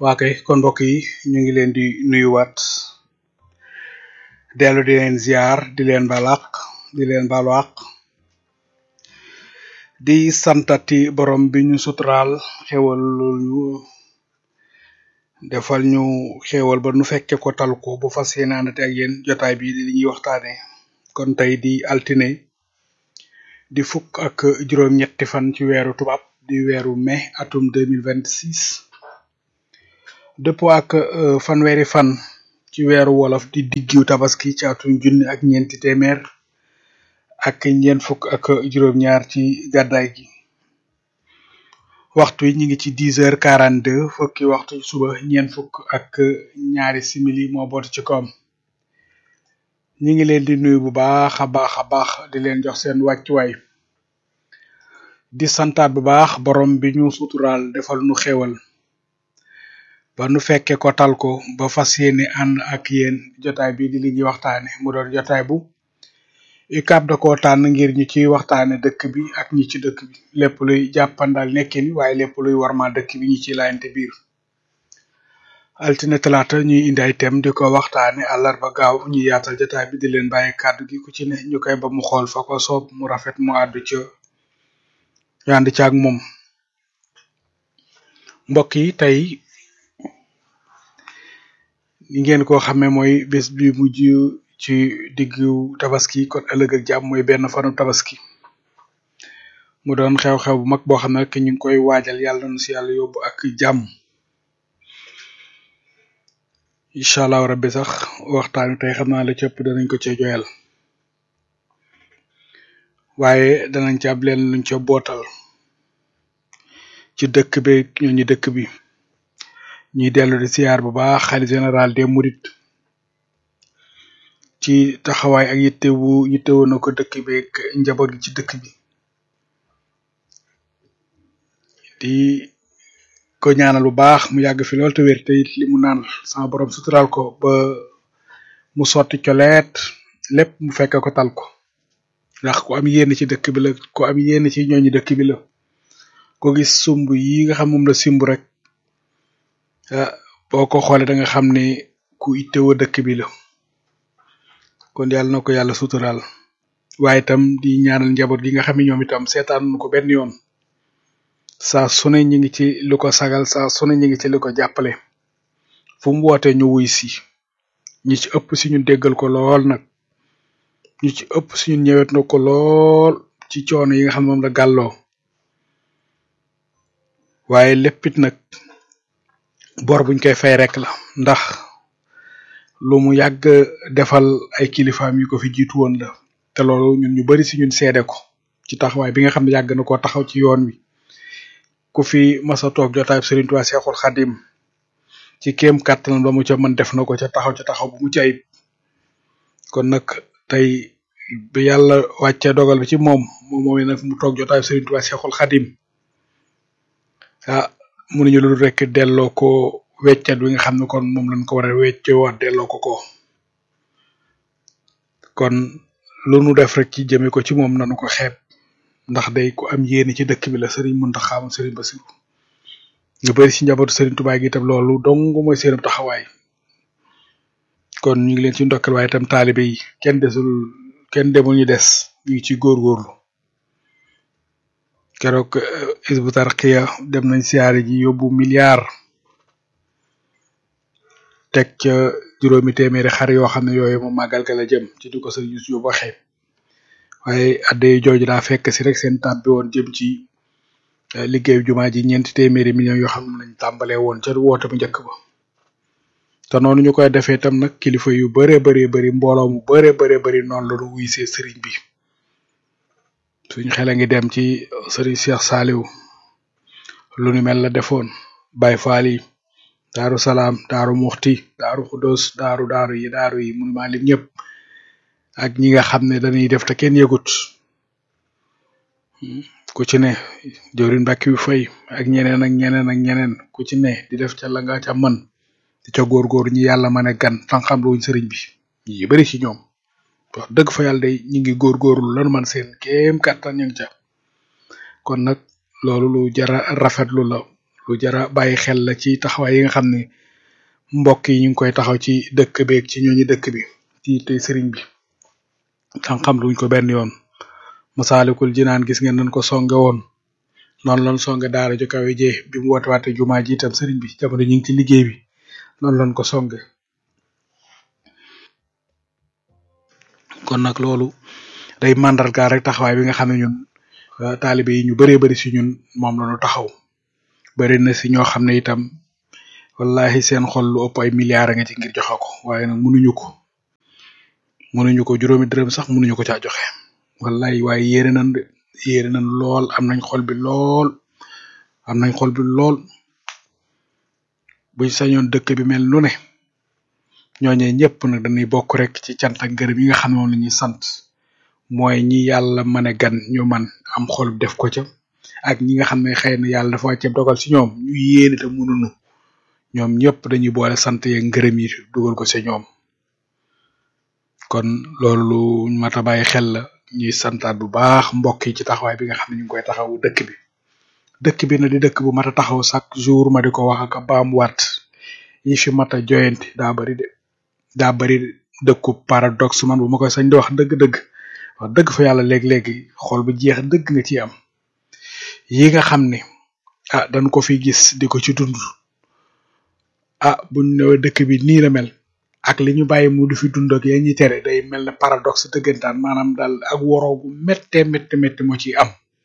waa kay kon mbokk yi ñu ngi leen di nuyuwaat dellu di leen ziar di leen balaq di leen balwaq di santati borom bi ñu suturaal xewal ñu defal ñu xewal ba nu fekke ko tal ko bu fas yéenaanate ak yéen jotaay bi di li ñuy waxtaane kon tey di altine di fukk ak juróom ñetti fan ci weeru tubaab di weeru mai atum 2026 dëppoo ak euh, fanweeri fan ci weeru wolof di diggiw tabaski ci atum junni ak ñeenti téeméer ak ñeent fukk ak juróom ñaar ci gàddaay gi waxtu yi ñu ngi ci dix heures quarante deux fukki waxtu ci suba ñeent fukk ak ñaari simili moo boot ci koom ñi ngi leen di nuyu bu baax a baax a baax di leen jox seen wàccuwaay di santaat bu baax borom bi ñu suturaal defal nu xéwal ba nu fekke ko tal ko ba fas yéene ànd ak yéen jotaay bi di li ñuy waxtaane mu doon jotaay bu UCAB da koo tànn ngir ñu ciy waxtaane dëkk bi ak ñi ci dëkk bi lépp luy jàppandal nekkin waaye lépp luy warma dëkk bi ñi ci laayante biir altine talaata ñuy indi ay thème di ko waxtaane àllarba gaaw ñu yaatal jotaay bi di leen bàyyi kàddu gi ku ci ne ñu koy ba mu xool fa ko soob mu rafet mu àddu ca ñu ànd ca ak moom mbokk yi tey ni ngeen ko xamee mooy bés bi mujj ci diggu tabaski kon ëllëg ak jàmm mooy benn fanu tabaski mu doon xew-xew bu mag boo xam ne rek ñu ngi koy waajal yàlla na si yàlla yóbbu ak jàmm incha allahu rabbi sax waxtaanu tey xam naa la cëpp danañ ko ca joyal waaye danañ ci ab leen luñ ca bootal ci dëkk bi ñooñu dëkk bi ñuy dellu di siyaar bu baax xalifa général des mourides ci taxawaay ak yitte wu yitte woon na ko dëkk bi ak njaboot gi ci dëkk bi di ko ñaanal bu baax mu yàgg fi lool te wér te it li mu naan sama borom sutural ko ba mu sotti coleet lépp mu fekk ko tal ko ndax ku am yéen ci dëkk bi la ku am yéen ci ñooñu dëkk bi la ko gis sumb yi nga xam moom la simb rek ah boo ko xoolee da nga xam ne ku ittewoo dëkk bi la kon yàlla na ko yàlla sutural waaye itam di ñaanal njaboot gi nga xam ne ñoom itam seetaan ko benn yoon saa su ne ñu ngi ci lu ko sagal saa su ne ñu ngi ci lu ko jàppale fu mu wootee ñu wuy si ñi ci ëpp si ñun déggal ko lool nag ñi ci ëpp si ñun ñëwet na ko lool ci coono yi nga xam ne moom la gàlloo waaye léppit nag bor buñ koy fay rek la ndax lu mu yàgg defal ay kilifaam yu ko fi jiitu woon la te loolu ñun ñu bari si ñun seede ko ci taxawaay bi nga xam ne yàgg na koo taxaw ci yoon wi ku fi masa toog jotaay Serigne Touba Cheikhoul Khadim ci kéem kàttan ba mu ca mën def na ko ca taxaw ca taxaw bu mu ci ayib kon nag tey bi yàlla wàcce dogal bi ci moom moom mooy nag mu toog jotaay Serigne Touba Cheikhoul Khadim ah mënuñu lu rek delloo ko weccat wi nga xam ne kon moom lañ ko war a weccoo wax delloo ko ko kon lu nu def rek ci jëme ko ci moom nanu ko xeeb ndax day ku am yéene ci dëkk bi la Serigne Mountakha Serigne Bassirou ñu bari ci njabootu Serigne Touba gi itam loolu dong mooy seen taxawaay kon ñu ngi leen ci ndokkal waaye itam taalibe yi kenn desul kenn demul ñu des ñu ngi ci góorgóorlu keroog Hizbut Tarqiyyah dem nañ siyaare ji yóbbu milliard teg ca juróomi téeméeri xar yoo xam ne yooyu moom màggal ga la jëm ci di ko sëriñ Youssou Diop waxee waaye adde jooju daa fekk si rek seen tab bi woon jëm ci liggéeyu jumaa ji ñeenti téeméeri millions yoo xam ne lañ tàmbalee woon ca woote bu njëkk ba te noonu ñu koy defee tam nag kilifa yu bare bari bari mbooloo mu bare bare bari noonu la ñu wuy see sëriñ bi suñ xel a ngi dem ci sëriñ Cheikh Saliou lu ni mel la defoon Baye Fall yi daaru salaam daaru muxti daaru xuddos daaru daaru yi daaru yi mënu maa lim ñëpp ak ñi nga xam ne dañuy def te kenn yëgut ku ci ne jëwriñ mbàkki bi fay ak ñeneen ak ñeneen ak ñeneen ku ci ne di def ca la nga ca mën di ca góorgóor ñi yàlla mën a gan tan xam luñ sëriñ bi ñi bari ci ñoom wax dëgg fa yàlla day ñi ngi góorgóorlu lan man seen kéem kàttan ñu ngi ca kon nag loolu lu jara rafetlu la lu jara bàyyi xel la ci taxawaay yi nga xam ne mbokk yi ñu ngi koy taxaw ci dëkk beeg ci ñooñu dëkk bi ci tey sëriñ bi xam-xam luñ ko benn yoon masaalikul jinaan gis ngeen nañ ko songe woon noonu lañ songe daara ju kawe jee bi mu woote waate jumaa ji itam sëriñ bi jamono ñu ngi ci liggéey bi noonu lañ ko songe kon nag loolu day màndargaal rek taxawaay bi nga xam ne ñun taalibe yi ñu bëree bëri si ñun moom la ñu taxaw bëri na si ñoo xam ne itam wallahi seen xol lu ëpp ay milliards nga ci ngir joxe ko waaye nag mënuñu ko mënuñu ko juróomi dërëm sax mënuñu ko caa joxe wallahi waaye yéere nañ de yéere nañ lool am nañ xol bi lool am nañ xol bi lool buñ sañoon dëkk bi mel nu ne ñooñee ñëpp nag dañuy bokk rek ci cant ak ngërëm yi nga xam ne moom la ñuy sant mooy ñi yàlla mën a gan ñu man am xol def ko ca ak ñi nga xam ne xëy na yàlla dafa wàcce dogal ci ñoom ñu yéene te mënuñu ñoom ñëpp dañuy boole sant yeeg ngërëm yi dugal ko ci ñoom kon loolu lu mat a bàyyi xel la ñuy santaat bu baax mbokk yi ci taxawaay bi nga xam ne ñu ngi koy taxawu dëkk bi dëkk bi na di dëkk bu mat a taxaw chaque jour ma di ko wax ak baamuwaat yi fi mat a joyanti daa bari de daa bari dëkku paradoxe man bu ma koy sañ di wax dëgg-dëgg wax dëgg fa yàlla léeg-léegi xol bu jeex dëgg nga ci am yi nga xam ne ah dañ ko fi gis di ko ci dund ah buñ ñëwee dëkk bi nii la mel ak li ñu bàyyi mu du fi dund ak yéen ñi tere day mel ne paradoxe dëggantaan maanaam daal ak woroo gu méttee métti métti moo ciy am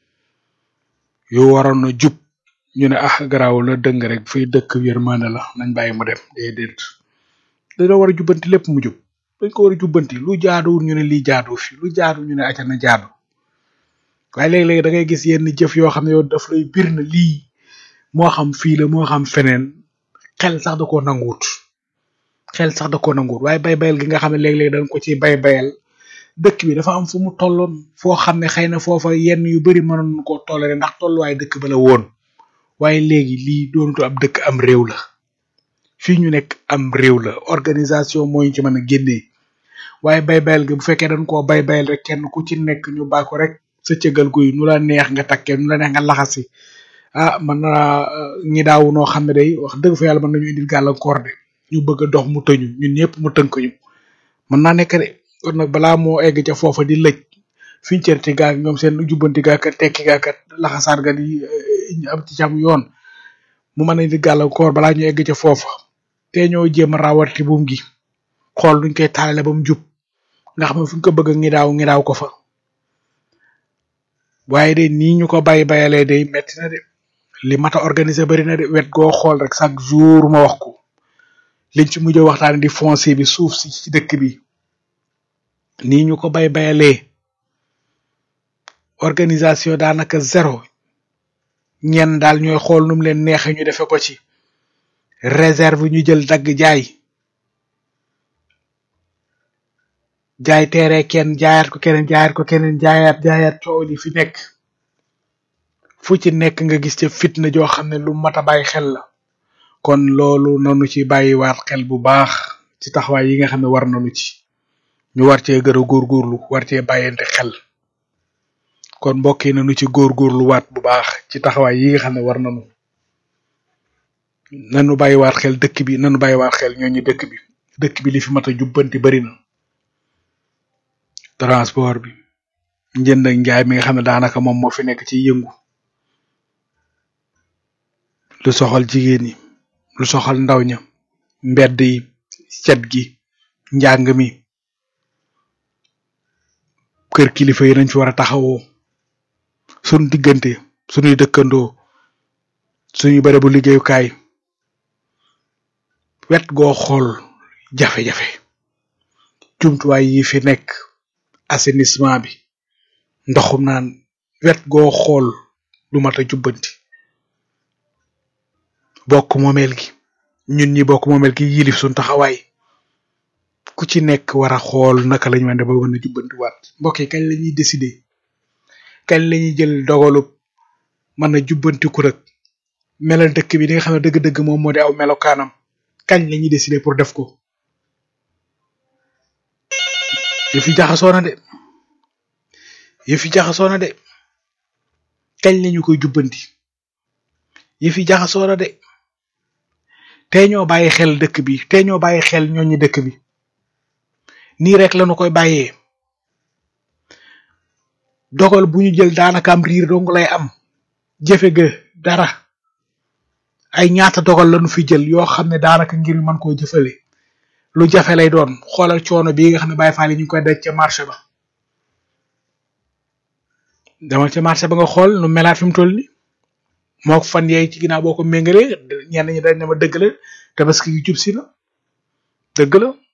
yu waroon na jub ñu ne ah garaaw la dëng rek fii dëkk yërmande la nañ bàyyi mu dem déedéet dañoo war a jubbanti lépp mu jub dañ ko war a jubbanti lu jaaduwul ñu ne lii jaadu fi lu jaadu ñu ne acca na jaadu waaye léeg-léeg da ngay gis yenn jëf yoo xam ne yow daf lay bir na lii moo xam fii la moo xam feneen xel sax da koo nanguwut xel sax da koo nanguwut waaye bay bayal gi nga xam ne léeg-léeg dañ ko ci bay bayal dëkk bi dafa am fu mu tolloon foo xam ne xëy na foofa yenn yu bari mënoon koo tollale ndax tolluwaay dëkk ba la woon waaye léegi lii doonatu ab dëkk am réew la fii ñu nekk am réew la organisation moo ñu ci mën a génnee waaye bay bayal gi bu fekkee dañ koo bay bayal rek kenn ku ci nekk ñu bàyyi ko rek sa cëgal guy nu la neex nga takkee nu la neex nga laxasi ah man naa ñi daaw noo xam ne day wax dëgg fa yàlla mën nañu indil gàllankoor de ñu bëgg a dox mu tëñu ñun ñëpp mu tënk ñu mën naa nekk de kon nag balaa moo egg ca foofa di lëj fiñ cërti gaak ñoom seen jubbanti gaakat tekki gaakat laxasaar ga di am ci cam yoon mu mën a indi gàllankoor balaa ñu egg ca foofa te ñoo jéem a rawati buum gi xool nuñ koy taalale ba mu jub nga xam ne fu ñu ko bëgg ngi daaw ngi daaw ko fa waaye de nii ñu ko bàyyi bayalee day metti na de li mat a organiser bari na de wet goo xool rek chaque jour ma wax ko liñ ci mujj waxtaan di foncier bi suuf si ci dëkk bi nii ñu ko bay bayalee organisation daanaka zéro ñenn daal ñooy xool num leen neexe ñu defe ko ci réserve ñu jël dagg jaay jaay teere kenn jaayaat ko keneen jaayaat ko keneen jaayaat jaayaat coow li fi nekk fu ci nekk nga gis ca fitna joo xam ne lu mat a bàyyi xel la kon loolu nanu ci bàyyiwaat xel bu baax ci taxawaay yi nga xam ne war nanu ci ñu war cee gën a góorgóorlu war cee bàyyante xel kon mbokk yi nanu ci góorgóorlu waat bu baax ci taxawaay yi nga xam ne war nanu nanu bàyyiwaat xel dëkk bi nanu bàyyiwaat xel ñooñu dëkk bi dëkk bi li fi mat a jubbanti bari na transport bi njënd ak njaay mi nga xam ne daanaka moom moo fi nekk ci yëngu lu soxal jigéen ñi lu soxal ndaw ña mbedd yi cet gi njàng mi kër kilifa yi nañ fi war a taxawoo suñu diggante suñuy dëkkandoo suñu bërëbu liggéeyukaay wet goo xool jafe-jafe jumtuwaay yi fi nekk assainissement bi ndoxum naan wet goo xool lu mat a jubbanti bokk moomeel gi ñun ñi bokk moomeel gi yilif suñ taxawaay ku ci nekk war a xool naka lañu mën ba mën a jubbanti waat mbokk yi kañ la ñuy décider kañ la ñuy jël dogalub mën a jubbantiku rek melal dëkk bi li nga xam ne dëgg-dëgg moom moo di aw melokaanam kañ la ñuy décider pour def ko yëf yi jaxasoo na de yëf yi jaxasoo na de kañ lañu koy jubbanti yi fi jaxasoo na de tey ñoo bàyyi xel dëkk bi tey ñoo bàyyi xel ñooñu dëkk bi nii rek lañu koy bàyyee dogal bu ñu jël daanaka am riir dong lay am jëfe ga dara ay ñaata dogal lañu fi jël yoo xam ne daanaka ngir mën koo jëfale lu jafe lay doon xoolal coono bii nga xam ne Baye Fall yi ñu ngi koy daj ca marché ba demal ca marché ba nga xool nu melaat fi mu toll ni moo ko fan yeey ci ginnaaw boo ko méngalee ñenn ñi dañ ne ma dëgg la tabaski gi jub si na dëgg la